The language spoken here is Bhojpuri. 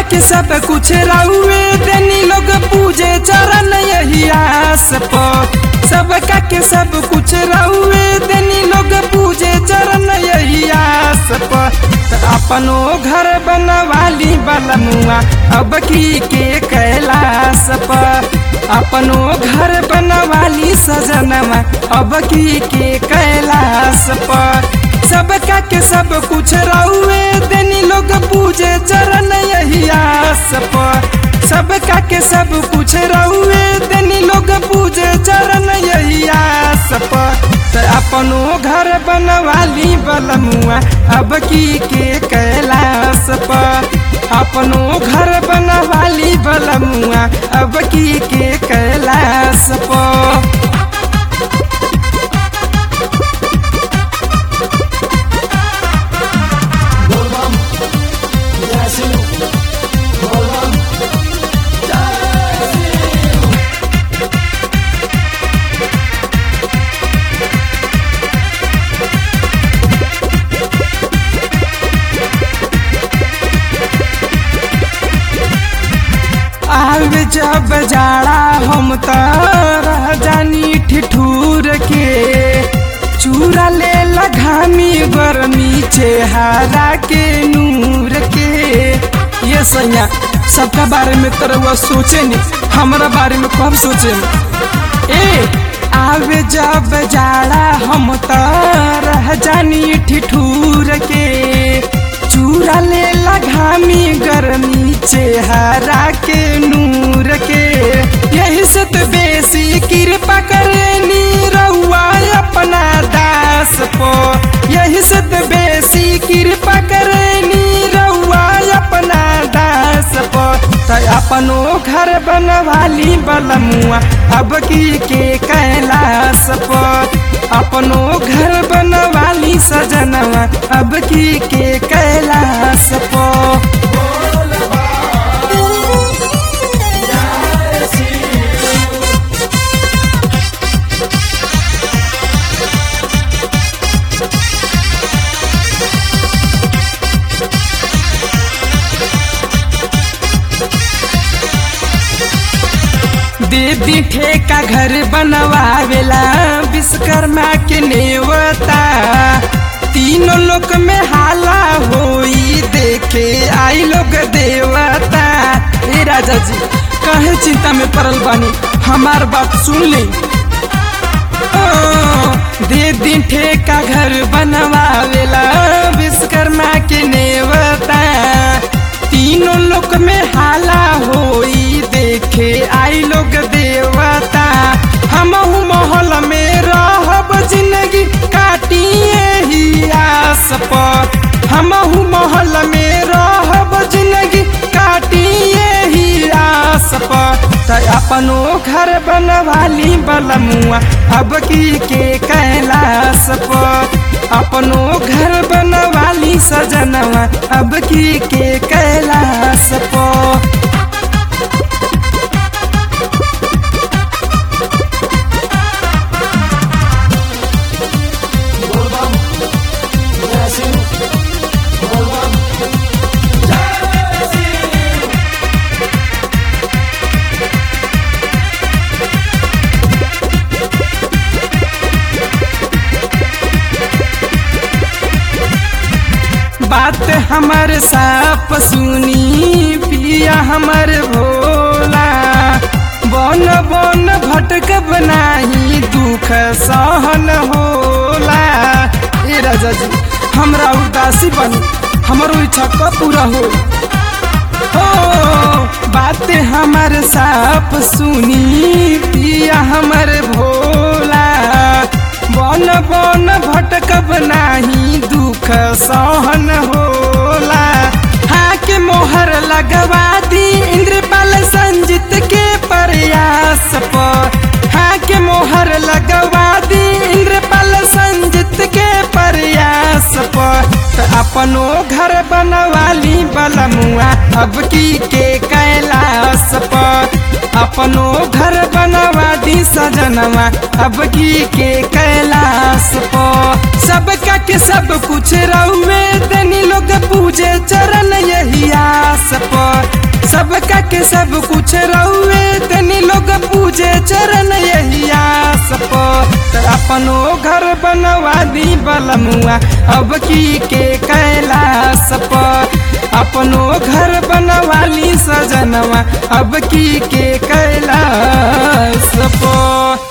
के सब कुछ रहुए देनी लोग पूजे चरण यही आस पर सबका के सब कुछ रहुए देनी लोग पूजे चरण यही आस पर त अपनो घर बनवाली बलमुआ अब की के कैलाश पर अपनो घर बनवाली सजनवा अब की के कैलाश पर सबका के सब कुछ रहुए देनी लोग पूजे चरण यही आस पर सबका के सब कुछ रहुए देनी लोग पूजे चरण यही आस पर त अपनो घर बनवाली बलमुआ अब की के कैलाश पर अपनो घर बनवाली बलमुआ अब की के कैलाश पर बोलबम जय शिव बोलबम जय शिव आवे जब जाड़ा हम त रह जानी ठिठूर के चूरा ले घामी गर्मी चेहरा के नूर के ये सैया सबका बारे में तरह सोचे नहीं हमारा बारे में कब सोचे ए आवे जब जाड़ा हम त रह जानी ठिठूर के चूरा ले घामी गर्मी चेहरा के नूर के यही से तो बेसी कृपा करनी रहुआ अपना दास पो यही से तो बेसी कृपा करनी रहुआ अपना दास पो त अपनो घर बनवाली बलमुआ अब की के कैलाश पर अपनो घर बनवाली सजनवा अब की के कैलाश पर जय शिव दीदी ठेका घर बनवावेला विश्वकर्मा के नेवता तीनों लोक में हाला होई देखे आई लोग देवता ए राजा जी कहे चिंता में पड़ल बानी हमार बात सुन ली दे दिन ठेका घर बनवावेला विश्वकर्मा के नेवता तीनों लोक में हाला होई देखे आई लोग देवता हम महल में रहब जिंदगी काटिए ही आस पर हम महल में रहब जिंदगी काटिए ही आस पर त अपनो घर बनवाली बलमुआ अब की के कैलाश पर अपनो घर बनवाली सजनवा अब की के कैलाश पर बोलबम जय शिव बोलबम जय शिव बात हमर साफ सुनी पिया हमर भोला बन बन भटक बनाही दुख सहन होला ए राजा जी हमरा उदासी बनी हमरो इच्छा कब पूरा हो हो बात हमर साफ सुनी पिया हमर भोला बन बन भटकब नाही दुख सहन होला हाँ के मोहर लगवा दी इंद्रपाल संजित के प्रयास पर हाँ के मोहर लगवा दी इंद्रपाल संजित के प्रयास पर त अपनो घर बनवाली बलमुआ अब की के कैलाश पर अपनो घर बनवा दी सजनवा अब की के कैलाश पर सबका के सब कुछ रहुए तनी लोग पूजे चरण यही आस पर सबका के सब कुछ रहुए तनी लोग पूजे चरण यही आस पर अपनो घर बनवा दी बलमुआ अब की के कैलाश पर अपनो घर बनवा ली सजनवा अब की के कैलाश पर